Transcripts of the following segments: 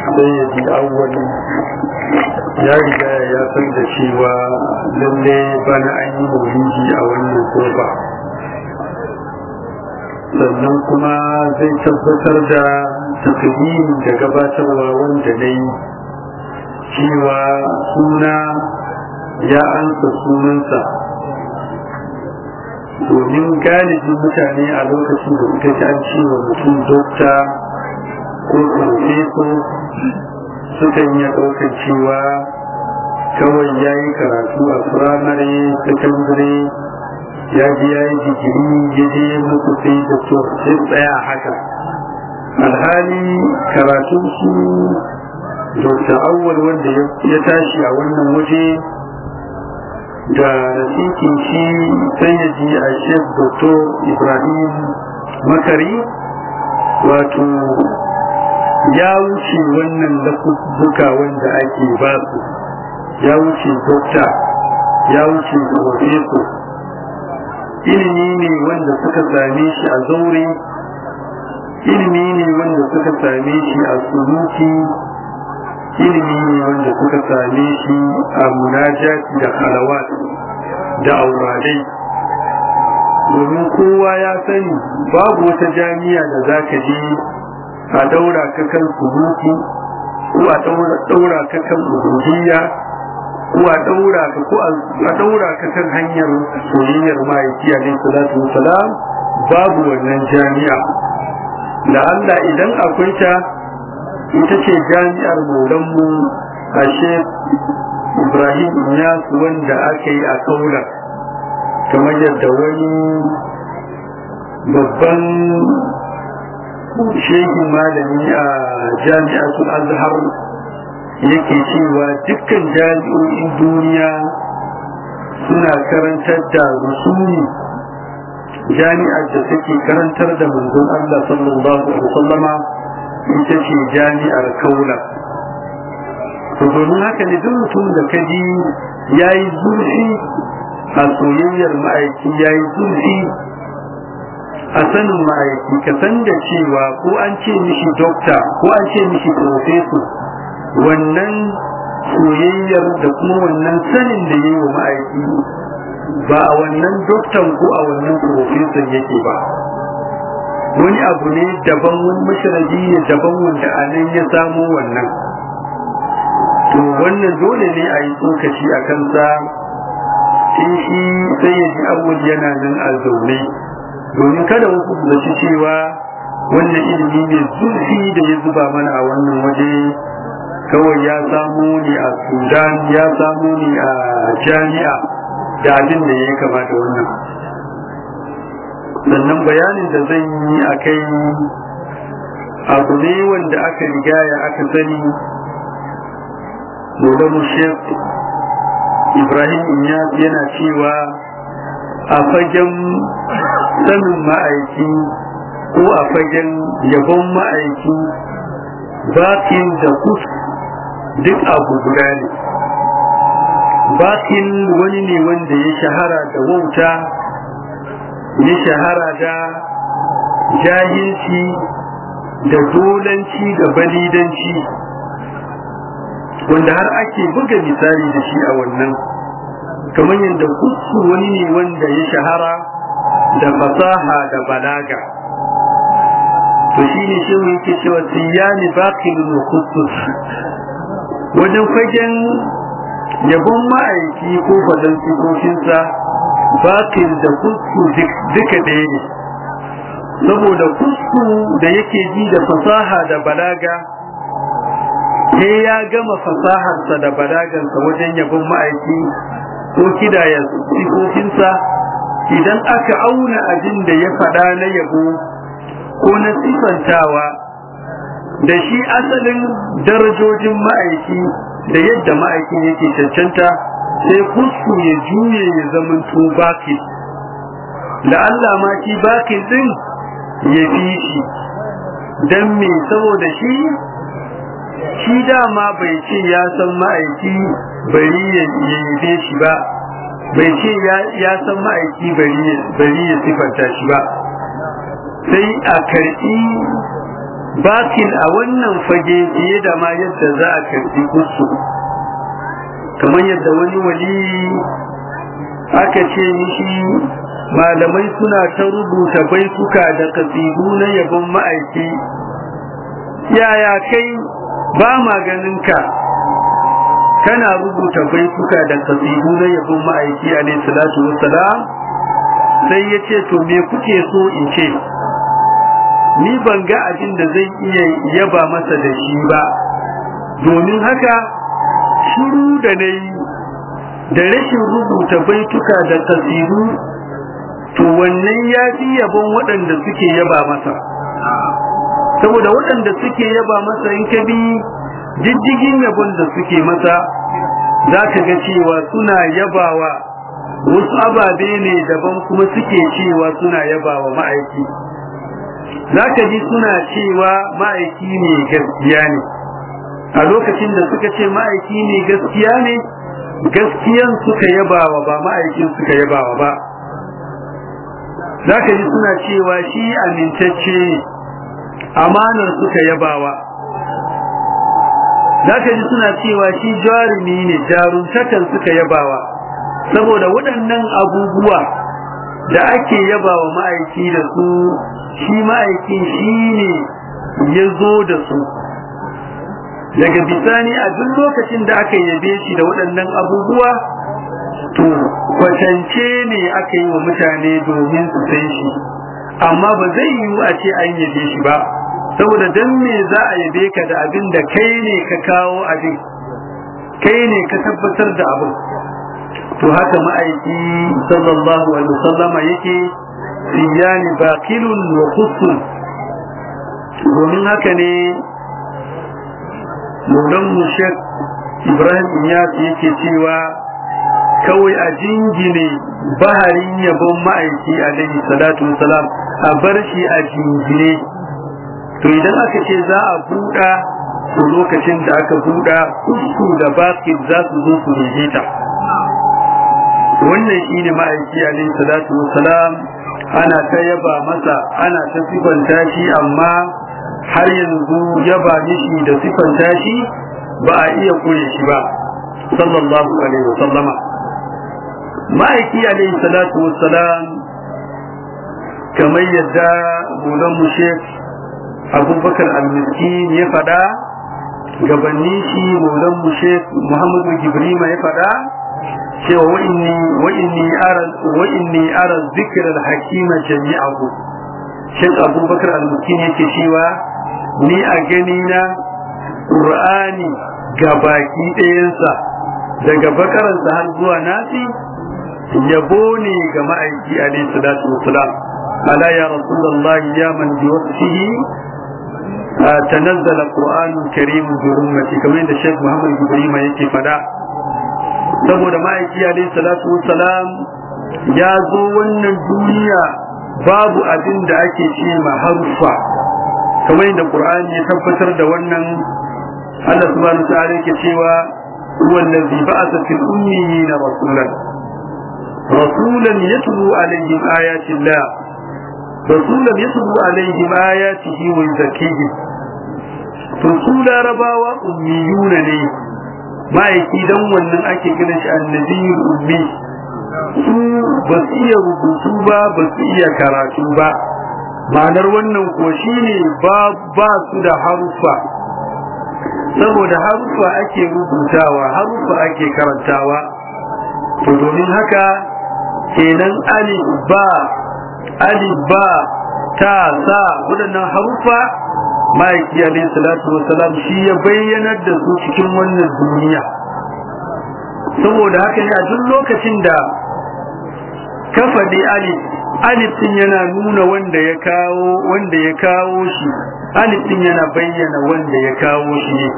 sai ya ji awwal ya riga ya san da cewa lalle bana an yi maulidi a wannan kofa sannan kuma zai tabbatar da takdim da gabatarwa wanda na yi cewa suna ya ansa sunansa domin galibin mutane a lokacin da suka ji an cewa mutum dokta ko profeso sukan iya ɗaukar cewa kawai ya yi karatu a firamare sakandare ya ji ya yi digiri ya je muku sai da to sai tsaya haka alhali karatu su dokta awwal wanda ya tashi a wannan waje da rasikin shi sai ya ji a shek doktor ibrahim makari wato ya wuce wannan lafuzzuka wanda ake ba su ya wuce dokta ya wuce profeso ilimi ne wanda suka same shi a zaure ilimi ne wanda suka same shi a sunuki ilimi ne wanda suka same shi a munajati da halawat da auradai domin kowa ya sani babu wata jami'a da za ka je a daura ka kan sunuki ko a daura ka kan ubudiyya ko a daura ka ko a daura ka kan hanyar soyayyar ma'aiki alaihi salatu wasalam babu wannan jami'a da Allah idan akwai ta ita ce jami'ar maulanmu a ibrahim Inyas wanda aka yi a kaula kamar yadda wani babban shehin malami a jami'atul azhar yake cewa dukkan jami'o'in duniya suna karantar da rusuli jami'ar da take karantar da manzon Allah sallallahu alaihi wasallama ita ce jami'ar kaula to domin haka ne duk mutum da ka ji ya yi zurfi a soyayyar ma'aiki ya yi zurfi a sanin ma'aiki ka san da cewa ko an ce mishi dokta ko an ce mishi profeso wannan soyayyar da kuma wannan sanin da yi wa ma'aiki ba a wannan doktan ko a wannan profeson yake ba wani abu ne daban wani masharabi ne daban wanda a nan ya samo wannan to wannan dole ne a yi tsokaci a kansa in shi sai ya ji awul yana nan a zaune domin kada wasu su zaci cewa wannan ilimi ne zurfi da ya zuba mana a wannan waje kawai ya samo ne a sudan ya samo ne a jami'a da abin da ya kamata wannan sannan bayanin da zan yi a kai abu ne wanda aka rigaya aka sani Maulamu Sheikh Ibrahim Inyas yana cewa a fagen sanin ma'aiki ko a fagen yabon ma'aiki bakin da kus duk abu guda ne bakin wani ne wanda ya shahara da wauta ya shahara da jahilci da dolanci da balidanci wanda har ake buga misali da shi a wannan kamar yadda kusu wani ne wanda ya shahara da fasaha da balaga to shi ne shi yake cewa siyani baqilun khusus wajen fagen yabon ma'aiki ko fadan sifofinsa baqil da kusu duka ɗaya ne saboda kusu da yake ji da fasaha da balaga sai ya gama fasaharsa da balagansa wajen yabon ma'aiki ko kidaya sifofinsa idan aka auna abin da ya faɗa na yabo ko na sifantawa da shi asalin darajojin ma'aiki da yadda ma'aiki yake cancanta sai kusku ya juye ya zamanto baki da Allah ma shi baki din ya fi shi don me saboda shi shi dama bai ce ya san ma'aiki bari ya yabe shi ba bai ce ya san ma'aiki bari ya sifanta shi ba sai a karɓi batil a wannan fage fiye da ma yadda za a karbi musu kamar yadda wani wali aka ce mishi malamai suna ta rubuta baituka da kasidu na yabon ma'aiki yaya kai ba maganinka kana rubuta baituka da kasidu na yabon ma'aiki alaihi salatu wassalam sai ya ce to me kuke so in ce ni ban ga abin da zai iya yaba masa da shi ba domin haka shiru da na yi da rashin rubuta baituka da kasidu to wannan ya fi yabon waɗanda suke yaba masa saboda waɗanda suke yaba masa in ka bi jijjigin yabon da suke masa za ka ga cewa suna yabawa wasu ababe ne daban kuma suke cewa suna yabawa ma'aiki za ka ji suna cewa ma'aiki ne gaskiya ne a lokacin da suka ce ma'aiki ne gaskiya ne gaskiyan suka yabawa ba ma'aikin suka yabawa ba za ka ji suna cewa shi amintacce ne amanar suka yabawa za ka ji suna cewa shi jarumi ne jarumtakan suka yabawa saboda waɗannan abubuwa da ake yabawa ma'aiki da su shi ma'aikin shi ne ya zo da su daga bisani a duk lokacin da aka yabe shi da waɗannan abubuwa to kwatance ne aka yi wa mutane domin su san shi amma ba zai yiwu a ce an yabe shi ba saboda dan me za a yabe ka da abin da kai ne ka kawo abin kai ne ka tabbatar da abin to haka ma'aiki sallallahu alaihi wasallama yake siyani baqilun wa khussun domin haka ne Maulan Mushek Ibrahim Iyas yake cewa kawai a jingine baharin yabon ma'aiki alaihi salatu wasalam a bar shi a jingine to idan aka ce za a buɗa to lokacin da aka buɗa kusku da basket za su zo su ta. wannan shi ne ma'aiki alaihi salatu wasalam ana ta yaba masa ana ta sifanta shi amma har yanzu yaba mishi da sifanta shi ba a iya koye shi ba sallallahu alaihi wasallama ma'aiki alaihi salatu wassalam kamar yadda bulan mu shek abubakar al-miskin ya fada gabanni shi bulan mu shek muhammadu gibrima ya fada cewa wa'inni wa'inni ara wa'inni ara zikr al-hakima jami'ahu shek abubakar al-miskin yake cewa ni a gani na qur'ani gabaki ɗayansa daga bakaransa har zuwa nasi yabo ne ga ma'aiki alaihi salatu wasalam ala ya rasulullahi ya man bi wasfihi tanazzala qur'anun karim bi ummati kamar yadda Sheikh Muhammad Ibrahim yake fada saboda ma'aiki alaihi salatu wasalam ya zo wannan duniya babu abin da ake ce ma harufa kamar yadda Qur'ani ya tabbatar da wannan Allah subhanahu wa ta'ala yake cewa huwa allazi ba'atha fil ummiyina rasulan رسولا يتلو عليهم آيات الله رسولا يتلو عليهم آياته ويزكيهم رسول رباوة أميون لي ما يكيدون wannan ake gina shi annabiyul ummi su ba su iya rubutu ba ba su iya karatu ba ma'anar wannan ko shine ba ba su da harufa saboda harufa ake rubutawa harufa ake karantawa to domin haka kenan alif ba alif ba ta sa waɗannan harufa ma'aiki alaihi salatu wasalam shi ya bayyanar da su cikin wannan duniya saboda haka ne a duk lokacin da ka faɗi alif alif din yana nuna wanda ya kawo wanda ya kawo shi alif din yana bayyana wanda ya kawo shi ne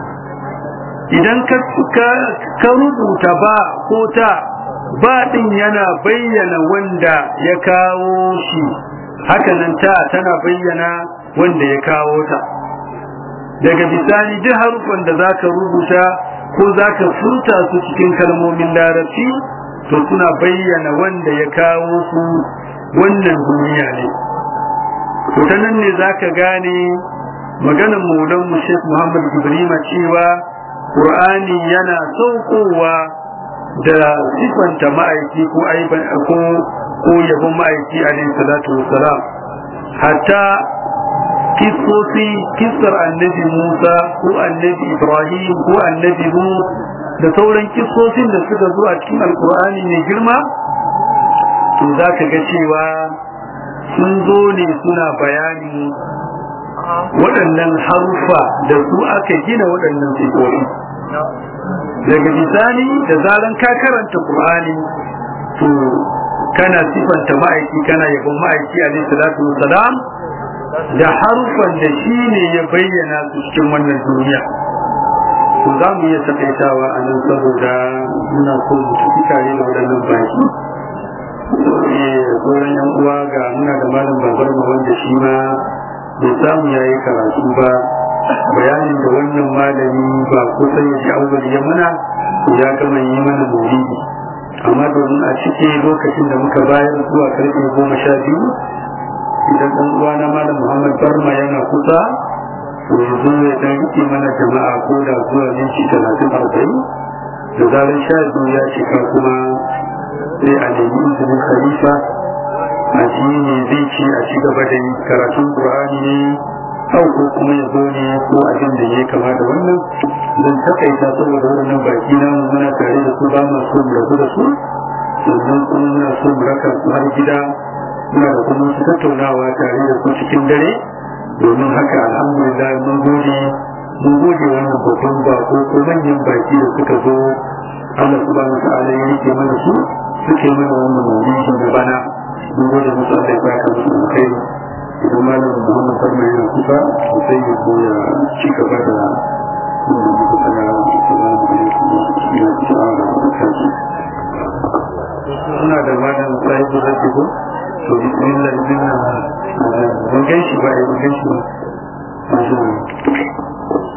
idan ka ka rubuta ba ko ta ba din yana bayyana wanda ya kawo shi hakanan ta tana bayyana wanda ya kawo ta daga bisani duk harufan da zaka rubuta ko zaka furta su cikin kalmomin larabci to suna bayyana wanda ya kawo su wannan duniya ne to ta nan ne zaka gane maganar maulan mu Sheikh Muhammad Ibrahim cewa Qur'ani yana saukowa da sifanta ma'aiki ko aiban ko ko yabon ma'aiki alaihi salatu wassalam hatta kisosi kisar annabi Musa ko annabi Ibrahim ko annabi Nuh da sauran kisosin da suka zo a cikin alkur'ani mai girma to za ka ga cewa sun zo ne suna bayani waɗannan harufa da su aka gina waɗannan sifofi daga bisani da zaran ka karanta Qur'ani to kana sifanta ma'aiki kana yabon ma'aiki alaihi salatu wassalam da harufan da shi ne ya bayyana su cikin wannan duniya to za mu iya takaitawa a nan saboda muna so mu tafi tare da waɗannan baki sauran yan uwa ga muna da malam babar mu wanda shi ma bai samu yayi karatu ba bayanin da wannan malami ba kusan ya ji awwal ya mana ya gama yi mana maulidi amma domin a cikin lokacin da muka bayar zuwa karfe goma sha biyu idan ɗan uwa na malam muhammad barma yana kusa to ya zo ya dan rike mana jama'a ko da zuwa minti talatin arba'in da zarar sha biyu ya cika kuma sai a nemi izinin khalifa a ji ne zai ce a ci gaba da yi karatun qur'ani ne au ko kuma ya zo ne ko abin da ya kama da wannan zan takaita saboda wannan baki na muna tare da su ba mu so mu rabu da su sannan kuma muna so mu raka su har gida muna da kuma su tattaunawa tare da su cikin dare domin haka alhamdulillah mun gode mun gode wannan babban bako ko manyan baki da suka zo Allah subhanahu wa ta'ala ya rike mana su suke mana wannan mawuyi na bana mun gode musu Allah ya baka musu alkhairi idan malam Muhammad Farma yana kusa sai ya zo ya ci gaba da inda muka tsaya assalamu alaikum wa rahmatullahi ta'ala wa barakatuh suna da malam sahibu da ko to bismillah bismillah ban gaishe ba ai ban gaishe ba